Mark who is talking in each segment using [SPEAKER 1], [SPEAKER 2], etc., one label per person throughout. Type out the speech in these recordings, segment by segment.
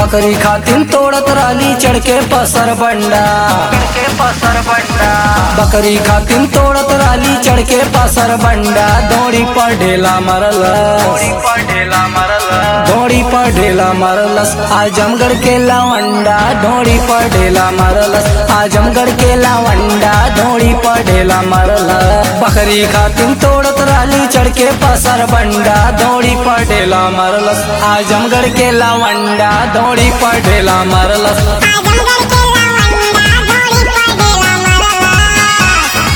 [SPEAKER 1] बकरी खातिन तोड़त राली चढ़ के पसर बंडा
[SPEAKER 2] के पसर बंडा
[SPEAKER 1] बकरी खातिन तोड़त राली चढ़ के पसर बंडा दौड़ी पर ढेला मरलस
[SPEAKER 2] थोड़ी पर ढेला मरल
[SPEAKER 1] दौड़ी पर ढेला मरलस आजमगढ़ के लावंडा दौड़ी पर ढेला मरलस आजमगढ़ के लावंडा दौड़ी पर ढेला मरलस बकरी खातिन तोड़त राली चढ़ के पसर बंडा दौड़ी पर ढेला मरलस आजमगढ़ के लावंडा दौड़ी पर ढेला मरलस
[SPEAKER 3] आजमगढ़ के लावंडा घोड़ी पर ढेला मरला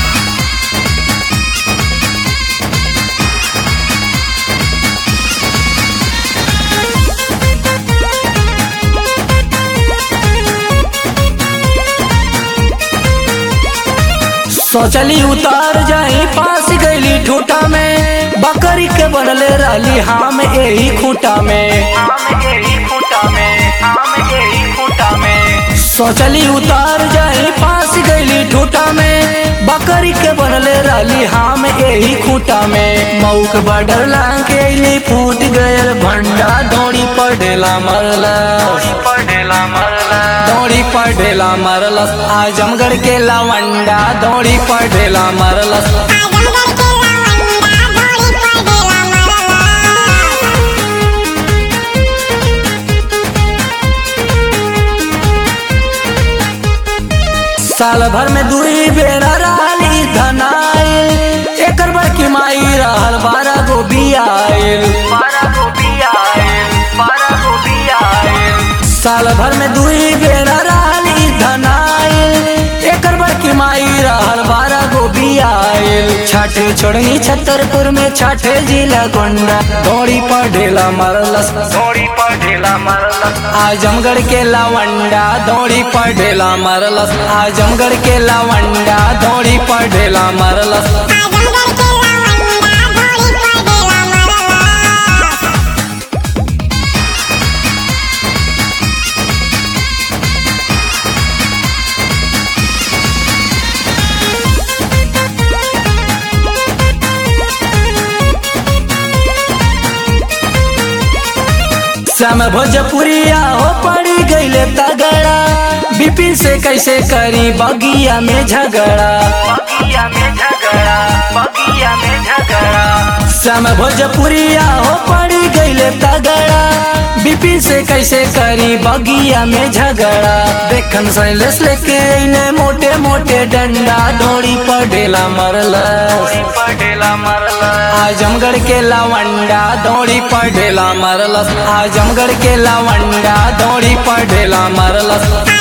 [SPEAKER 1] सोचली उतार जाई पास गईली ठूटा में बकरी के बनले राली हम यही खूटा में
[SPEAKER 2] आम यही खूटा में आम यही खूटा में
[SPEAKER 1] सोचली उतार जाई पास गईली ठूटा में बकरी के बनले राली हम यही खूटा में मऊक बडर लांग अइली फूट गयल भंडा दौड़ी पर ढेला मरलस
[SPEAKER 2] थोड़ी पर ढेला मरल
[SPEAKER 1] दौड़ी पर ढेला मरलस आजमगढ़ के लावंडा दौड़ी पर ढेला मरलस
[SPEAKER 3] आजमगढ़ के लावंडा घोड़ी पर ढेला मरला
[SPEAKER 1] साल भर में दुई बेरा राली धनाइल एकर बड़की माई रहल बारह गो बियाइल
[SPEAKER 2] बारह गोभी आयल बारह गोभी आयल
[SPEAKER 1] साल भर में दुई बेरा राली धनाइल एकर बड़की माई रहल बारह गो बियाइल छठे छोड़नी छतरपुर में छठे जिला गोंडा दौड़ी पर ढेला मरलस
[SPEAKER 2] थोड़ी पर ढेला मरल
[SPEAKER 1] आजमगढ़ के लावंडा दौड़ी पर ढेला मरलस आजमगढ़ के लावंडा दौड़ी पर ढेला मरलस
[SPEAKER 3] आजमगढ़ के लावंडा घोड़ी पर ढेला मरला
[SPEAKER 1] श्याम भोजपुरिया हो पड़ी गईले तगड़ा बिपिन से कैसे करी बगिया में झगड़ा
[SPEAKER 2] बगिया में झगड़ा बगिया में झगड़ा
[SPEAKER 1] श्याम भोजपुरिया हो पड़ी गईले तगड़ा बिपिन से कैसे करी बगिया में झगड़ा देखन शैलेश लेके अइले मोटे मोटे डंडा दौड़ी पर ढेला मरलस
[SPEAKER 2] थोड़ी पर ढेला मरल
[SPEAKER 1] आजमगढ़ के लावंडा दौड़ी पर ढेला मरलस आजमगढ़ के लावंडा दौड़ी पर ढेला मरलस